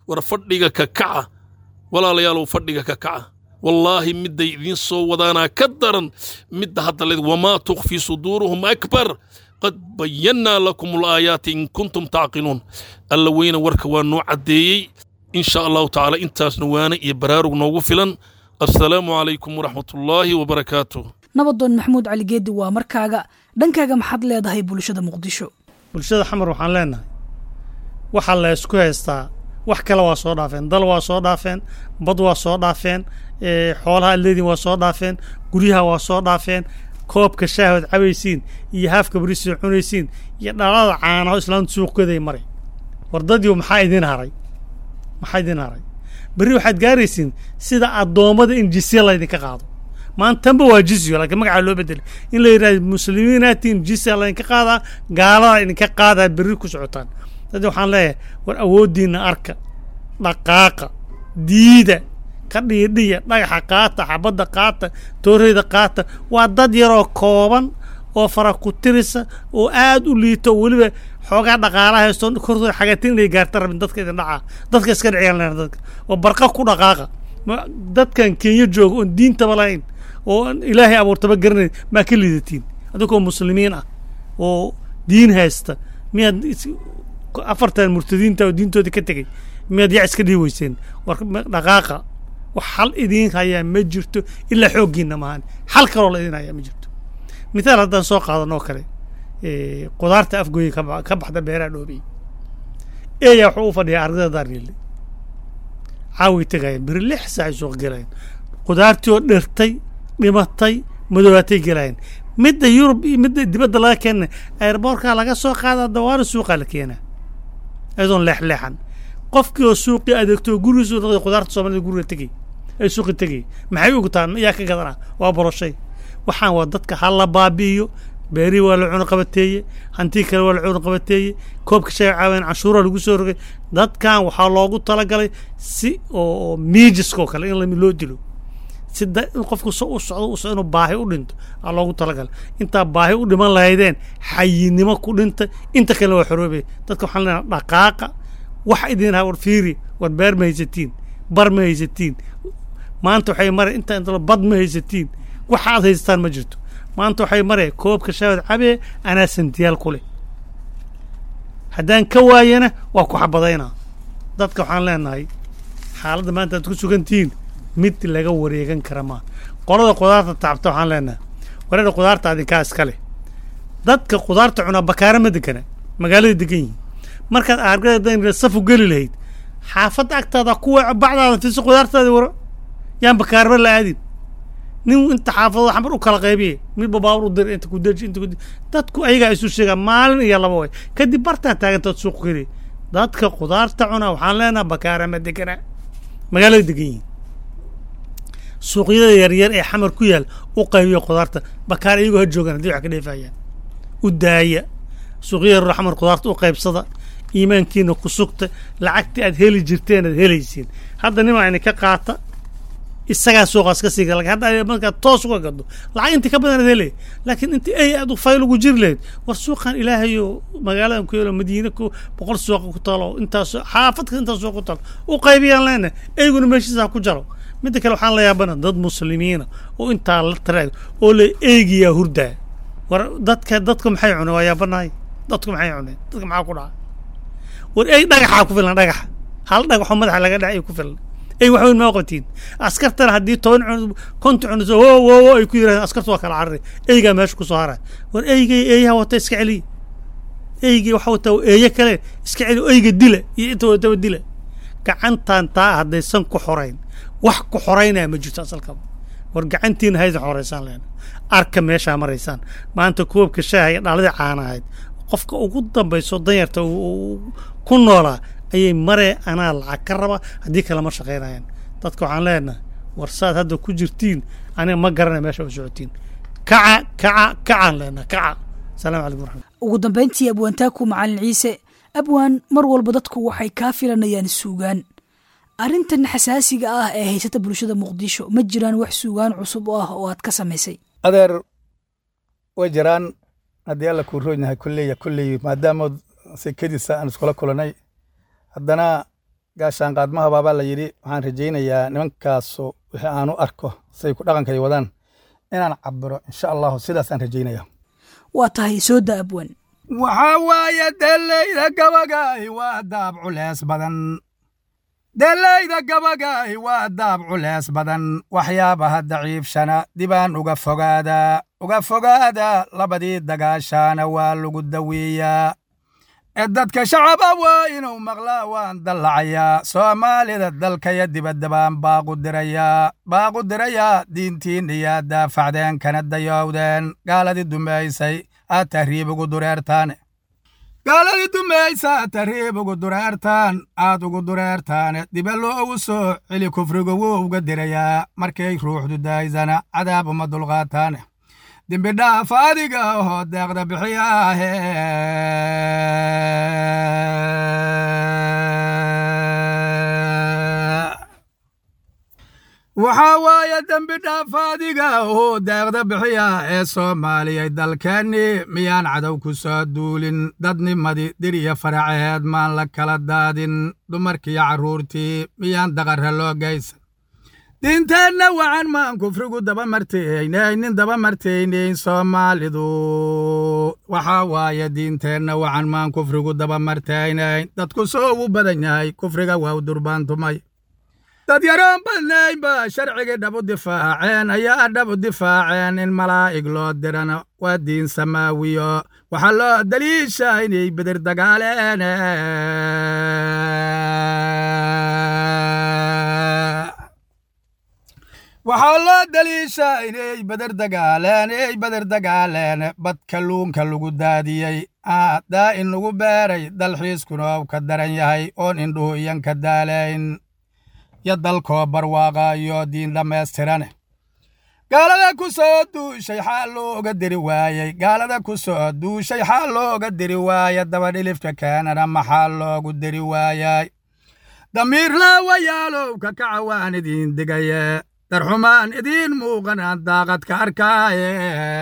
war fadhiga ka kaca walaalayaalow fadhiga ka kaca wallaahi midday idiin soo wadaanaa ka daran midda hadda leed wamaa tukfii suduuruhum akbar qad bayannaa lakum alaayaati in kuntum tacqiluun alla weyne warka waa noo caddeeyey in sha allahu tacaala intaasna waana iyo baraarug noogu filan assalaamu calaykum waraxmatullaahi wabarakaatuh nabadoon maxamuud cali geedi waa markaaga dhankaaga maxaad leedahay bulshada muqdisho bulshada xamar waxaan leenahay waxaa la ysku haystaa wax kale waa soo dhaafeen dal waa soo dhaafeen bad waa soo dhaafeen xoolaha adleedin waa soo dhaafeen guryaha waa soo dhaafeen koobka shaahood cabaysiin iyo haafka bariisoo cunaysiin iyo dhalada caanaho islaamtu suuqkeeday maray wardadiiu maxaa idin haray maxaa idin haray berri waxaad gaaraysiin sida addoommada in jisya laydinka qaado maantanba waa jisyo laakiin magacaa loo bedelay in la yidhahdo muslimiinaatiin jisya laydinka qaadaa gaalada idinka qaadaa berri ku socotaan dad waxaan leeyahay war awooddiinna arka dhaqaaqa diida ka dhiidhiya dhagaxa qaata xabadda qaata tooreyda qaata waa dad yaroo kooban oo fara ku tirisa oo aad u liito oo weliba xoogaa dhaqaalaha haysto kortooda xagatin inay gaarta rabin dadka idin dhacaa dadka iska dhiciyaan leena dadka oo barqa ku dhaqaaqa dadkan kenya jooga oon diintaba lahayn oo ilaahay abuurtaba garanayn maa ka liidatiin adinkoo muslimiin ah oo diin haysta miyaad afartan murtadiinta oo diintooda ka tegey miyaad yac iska dhihi weyseen war dhaqaaqa wax xal idiin hayaa ma jirto ilaa xooggiinna maahan xal kaloo la idiin hayaa ma jirto mithaal haddaan soo qaadan oo kale qudaarta afgooya ka baxda beeraha dhoobey eeyaa wuxuu u fadhiyaa ardada daarniile caaway tegayeen beri lix saacay suuq gelayeen qudaartii oo dhirtay dhimatay madoobaatay gelayeen midda yurub iyo midda dibadda laga keena airboorkaa laga soo qaadaa dawaana suuqaa la keenaa iyadoon leexleexan qofkii oo suuqii adeegto oo gurigiisu noqday qudaarta soomaalida guriga tegey ay suuqi tegey maxay ugu taan yaa ka gadanaa waa boroshay waxaan waa dadka ha la baabi'iyo beerihii waa la cuno qabateeye hantii kale waa la cuno qabateeye koobka shay caaween canshuura lagu soo rogay dadkan waxaa loogu talagalay si oo miijiskoo kale in loo dilo si in qofku u socdo inuu baahi u dhinto aa loogu talagalay intaa baahi u dhiman lahaydeen xayinimo ku dhinta inta kalena waa xoroobaya dadka waxaan leenaha dhaqaaqa wax idin ha war fiiri war beer ma haysatiin bar ma haysatiin maanta waxay mare inta inta bad ma haysatiin waxa aad haysataan ma jirto maanta waxay mare koobka shaawad cabee anaa santiyaal ku leh haddaan ka waayana waa ku xabadaynaa dadka waxaan leenahay xaaladda maanta aad ku sugantihiin mid laga wareegan kara maa qolada qudaarta taabta waxaan leenahay wareera qudaarta adinkaa iska leh dadka qudaarta cunaa bakaara ma degana magaalada degan yihin markaad aargada safu geli lahayd xaafadda agtaada kuwa bacdaada fiso qudaartaadi waro yaan bakaarba la aadin nin inta xaafadooda xamar u kala qaybiye midba baabur u dir inta ku deji inta ku dadku ayagaa isu sheegaa maalin iyo laba way kadib bartaa taagantood suuq geli dadka qudaarta cuna waxaan leenaha bakaara ma degana magaalada degan yihin suuqyada yaryar ee xamar ku yaal u qaybiya qudaarta bakaar iyagoo ha joogaan haddii wax ka dheefayaan u daaya suuqyada yaryar xamar qudaarta u qaybsada iimaankiina ku sugta lacagtii aad heli jirteen aad helaysiin hadda nimaa ini ka qaata isagaa suuqaas ka siiga lakin hadda markaad toos uga gado lacag intii ka badan aad helay laakiin intii ay aad fayl ugu jiri lahayd war suuqan ilaahayo magaaladan ku yeelo madiina ku boqol suuqa ku taalo intaas xaafadka intaas suuq ku taalo u qaybiyaan leena eyguna meeshiisa ku jaro midda kale waxaan la yaabana dad muslimiina oo intaa la taraag oo la eegiyaa hurdaa war dadka dadku maxay cuneen waa yaabanahay dadku maxay cuneen dadka maxaa ku dhaca war ey dhagaxaa ku filan dhagaxa hal dhagaxoo madaxa laga dhaca ay ku filan ey wax weyn maa qatiin askartana haddii toban cun konta cuniso wo wo wo ay ku yirahdeen askartu waa kala carari eygaa meesha ku soo haray war eygay eeyaha wata iska celiya eygay waxa wataa eeye kale iska celiya eyga dila iyo inta wataba dila gacantan taa haddaysan ku xorayn wax ku xoraynaya ma jirto asalkaba war gacantiina haydin xoraysaan leena arka meeshaa maraysaan maanta koobka shaaha iyo dhaaladii caana ahayd qofka ugu dambayso danyarta ku noolaa ayay maree anaa lacag ka raba haddii kale ma shaqaynayaan dadka waxaan leenahay war saad hadda ku jirtiin aniga ma garanay meesha u socotiin kaca kaca kacaan leenahay kaca asalaamu calaykum waraxmat ugu dambayntii abwaantaaku macalin ciise abwaan mar walba dadku waxay kaa filanayaan suugaan arrintan xasaasiga ah ee haysata bulshada muqdisho ma jiraan wax suugaan cusub oo ah oo aad ka samaysay adeer way jiraan haddii alla kuu roon yahay kulleya kulley maadaama sekadiisa aan iskula kulanay haddana gaashaan qaadmaha baabaa la yidhi waxaan rajaynayaa nimankaasu wixii aanu arko say ku dhaqankay wadaan inaan cabiro insha allahu sidaasaan rajaynaya waa tahay soo da abwan waxaa waaye deellayda gabagaahi waa daab culees badan deellayda gabagaahi waa daab culees badan waxyaabaha daciifshana dibaan uga fogaadaa uga fogaadaa labadii dagaashaana waa lagu daweeyaa ee dadka shacaba waa inuu maqlaa waan dallacayaa soomaalida dalkaya dibadda baan baaqu dirayaa baaqu dirayaa diintiinniyaa daafacdeen kana dayowdeen gaaladii dumaysay aad tahriib ugu dureertaane gaaladii dumaysa aad tahriib ugu dureertaan aad ugu dureertaane diba loogu soo celi kufrigu wuu uga dirayaa markay ruuxdu daaysana cadaab uma dulqaataane dembi dhaaf adiga oo deeqda bixiyaahe waxaa waaye dembi dhaaf adiga oo deeqda bixiya ee soomaaliyay dalkeennii miyaan cadow ku soo duulin dadnimadii dir iyo faraceed maan la kala daadin dumarkiiyo carruurtii miyaan daqarra loo geysan diinteenna wacan maan kufrigu daba martaynaynin daba martaynayn soomaalidu waxaa waaye diinteenna wacan maan kufrigu daba martaynayn dadku soo ugu badan yahay kufriga waa u durbaantumay dad yaroon badnaynba sharcigii dhab u difaaceen ayaa dhab u difaaceen in malaa'ig loo dirana waa diin samaawiyo waxaa loo daliishaa inay bedir dagaaleen waxaa loo daliishaa inay beder dagaaleen ey beder dagaaleen bad kalluunka lagu daadiyey daa in lagu beeray dalxiiskuna ou ka daran yahay oon indhuhu iyan ka daalayn yo dalkoo barwaaqa iyo diin dhammaystirane gaalada ku soo duushay xaal looga diri waayey gaalada ku soo duushay xaal looga diri waaye dabadhilifka keenana maxaa loogu diri waayay damiir laawayaalow ka kaca waan idiin digaye darxumaan idiin muuqanaan daaqad ka arkaaye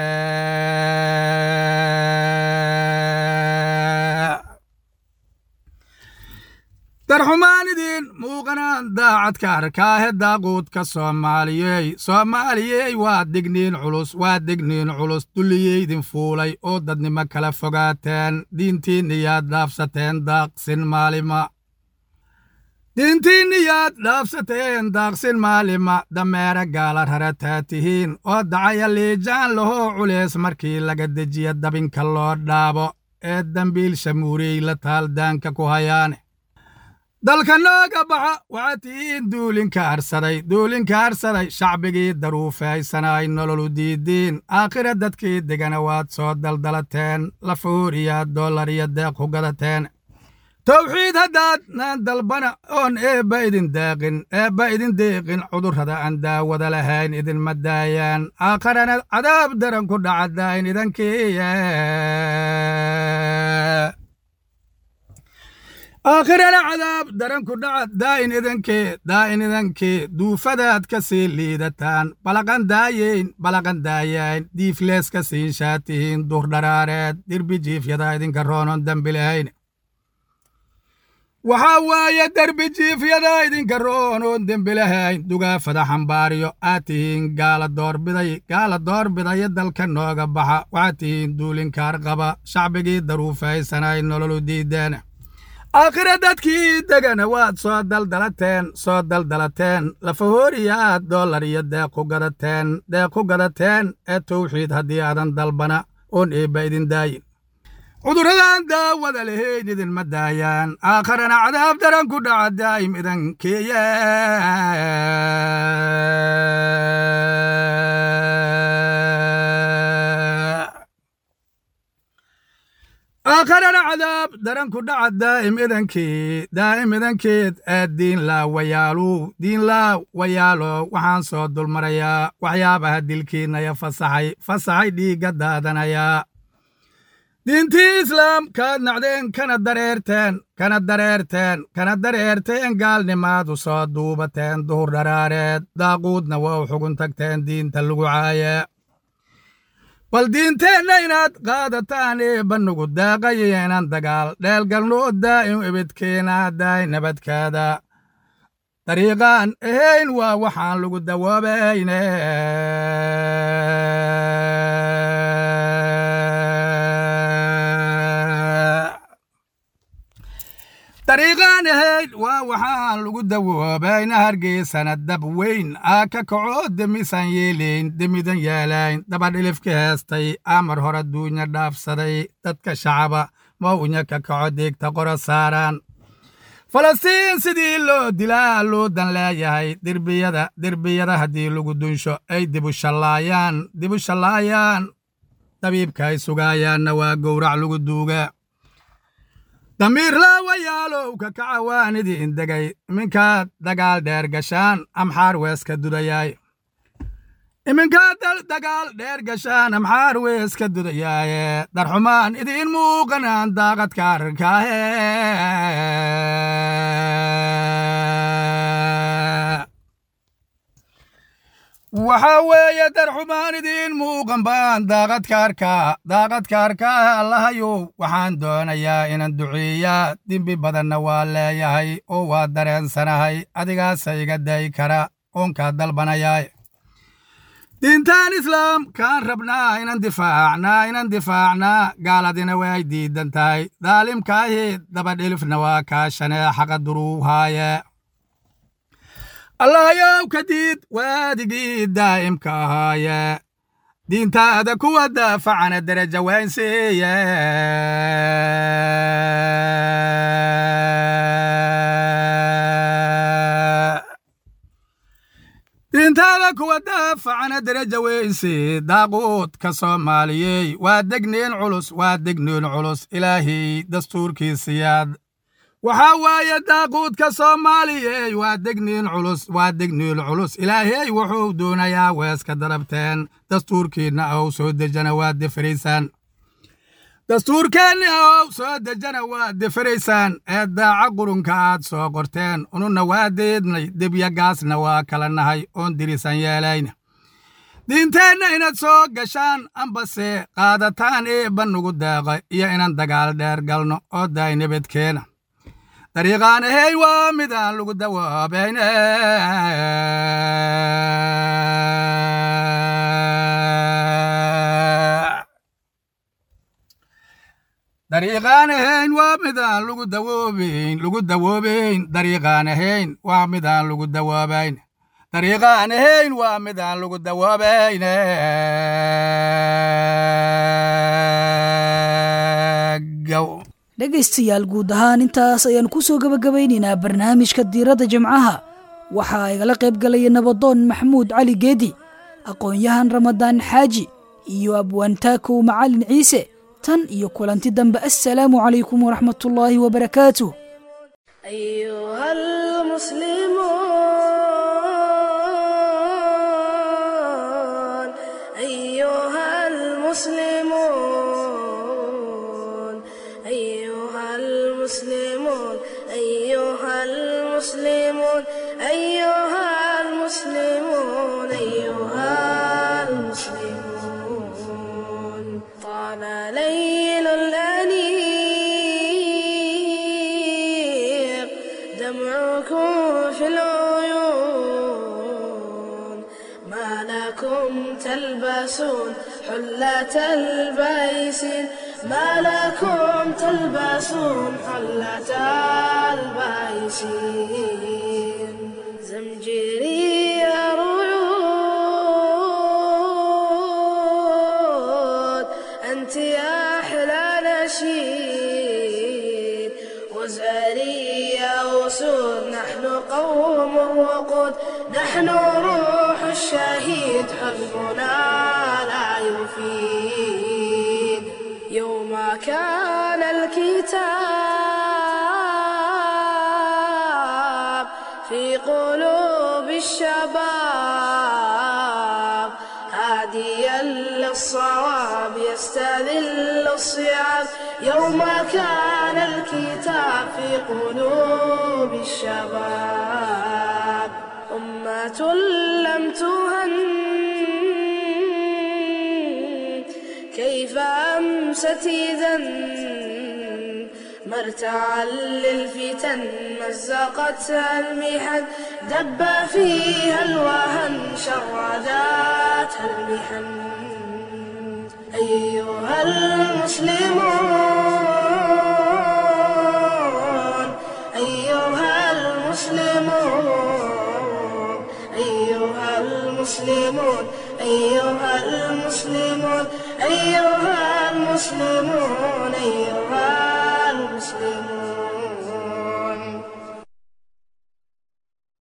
darxumaan idiin muuqanaan daacad ka arkaahe daaquudka soomaaliyey soomaaliyey waa digniin culus waa digniin culus dulliyeydin fuulay oo dadnimo kala fogaateen diintiinniyaad dhaafsateen daaqsin maalima diintiinniyaad dhaafsateen daaqsin maalima dameere gaala rarataa tihiin oo dacaya liijaan lahoo culeys markii laga dejiya dabinka loo dhaabo ee dambiil shamuuriyey la taaldaanka ku hayaane dalka nooga baxa waxaad tihiin duulinka harsaday duulinka harsaday shacbigii daruufaysanay nololu diidiin aakhira dadkii degana waad soo daldalateen lafuur iyo dollar iyo deeq ku gadateen towxiid haddaad naan dalbana oon eebba idin deeqin eebba idin deeqin cudurrada aan daawada lahayn idinma daayaan aakharana cadaab daran ku dhacadaayn idankiiye aakhirana cadaab daran ku dhaca daa'in idankee daa'in idankee duufadaad ka sii liidataan balaqan daayeyn balaqan daayayn diiflees ka siinshaa tihiin dur dharaareed dirbi jiifyada idinka roonon dembi lahayn waxaa waaye derbi jiifyada idinka roonoon dembi lahayn dugaafada xambaariyo aad tihiin gaala doorbiday gaala doorbidaya dalka nooga baxa waxaad tihiin duulinkaar qaba shacbigii daruufaysanay nololu diideen aakhira dadkii degana waad soo daldalateen soo daldalateen lafahooriyaad dollar iyo deeq ku gadateen deeq ku gadateen ee towxiid haddii aadan dalbana oon eebba idin daayin cudurradaan daawada lahayn idinma daayaan aakharana cadaab daran ku dhaca daa'im idankeeye aakharana cadaab daran ku dhaca daa'im idankii daa'im idankeed ee diin laa wayaalu diin laa wayaalo waxaan soo dulmarayaa waxyaabaha dilkiinnaya fasaxay fasaxay dhiigga daadanayaa diintii islaamkaad nacdeen kana dareerteen kana dareerteen kana dareerteen gaalnimaadu soo duubateen duhur dharaareed daaquudna waa u xugun tagteen diinta lagu caaye bal diinteenna inaad qaadataan ee bannugu daaqaya inaan dagaal dheelgalno daa'im ebedkeena daay nabadkaada dariiqaan ahayn waa waxaan lagu dawoobayne dariiqaan ahayn waa waxaan lagu dawoobayna hargeysana dab weyn aa ka kaco demisan yeelayn demidan yaalayn dabadhilifka heestay amar hore duunya dhaafsaday dadka shacaba mawnya ka kaco deegta qora saaraan falastiin sidii loo dilaa loo dan leeyahay derbiyada derbiyada haddii lagu dunsho ay dibu shallaayaan dibu shallaayaan dabiibka ay sugaayaanna waa gowrac lagu duugaa damiir laawayaalow ka kacawaanidii indegay iminkaad dagaal dheer gashaan amxaar weeska dudayaay iminkaad dagaal dheer gashaan amxaar weeska dudayaaye darxumaan idiin muuqanaan daaqadka arrinkaahe waxaa weeye darxumaan idiin muuqan baan daaqadka arkaa daaqadka arkaa allahayow waxaan doonayaa inaan duceeyaa dembi badanna waa leeyahay oo waa dareensanahay adigaasa iga dayi kara oonkaa dalbanayaay diintaan islaam kaan rabnaa inan difaacnaa inan difaacnaa gaaladina way diidan tahay daalimkaahi dabadhilifna waa kaashanee xaqa duruuhaaye allahayow ka diid waadigii daa'imka ahaaye diintaada kuwa daafacana deraja waynsiiye diintaada kuwa daafacana deraja weynsi daaquudka soomaaliyey waa degniin culus waa degniin culus ilaahay dastuurkiisiyaad waxaa waaye daaquudka soomaaliyey waa degniin culus waa degniin culus ilaahey wuxuu doonayaa weeska darabteen dastuurkiinna ow soo dejana waa defaraysaan dastuurkeenna ow soo dejana waa defaraysaan ee daaca qurunka aad soo qorteen ununa waa deednay debyagaasna waa kala nahay oon dirisan yeelayna diinteenna inaad soo gashaan ambase qaadataan ee bannugu deeqa iyo inaan dagaal dheer galno oo daay nabadkeena dariiqaan ahay waa midaan lagu dawaabayne dariiqaan ahayn waa midaan lagu dawoobayn lagu dawoobayn dariiqaan ahayn waa midaan lagu dawaabayn dariiqaan ahayn waa midaan lagu dawoobayne gow dhegaystayaal guud ahaan intaas ayaan ku soo gebagabaynaynaa barnaamijka diiradda jimcaha waxaa igala qayb galaya nabadoon maxamuud cali geedi aqoon-yahan ramadaan xaaji iyo abwaantaakow macalin ciise tan iyo kulanti dambe assalaamu calaykum waraxmatullaahi wabarakaatuh أيها المسلمون أيها المسلمون أيها المسلمون أيها المسلمون أيها المسلمون أيها المسلمون طال ليل الأنيق دمعكم في العيون ما لكم تلبسون حلة البيسين ما لكم تلبسون حلة البيسين زمجري رعود أنت يا أحلى نشيد وزاري يا وسود نحن قوم وقود نحن روح الشهيد حزبنا لا يفيد يوم كان الكتاب في قلوب الشباب هاديا للصواب يستذل الصيام يوم كان الكتاب في قلوب الشباب أمة لم تهن الشمس تيزا مرتعا للفتن مزقتها المحن دب فيها الوهن شرداتها المحن أيها المسلمون أيها المسلمون أيها المسلمون أيها المسلمون أيها المسلمون أيها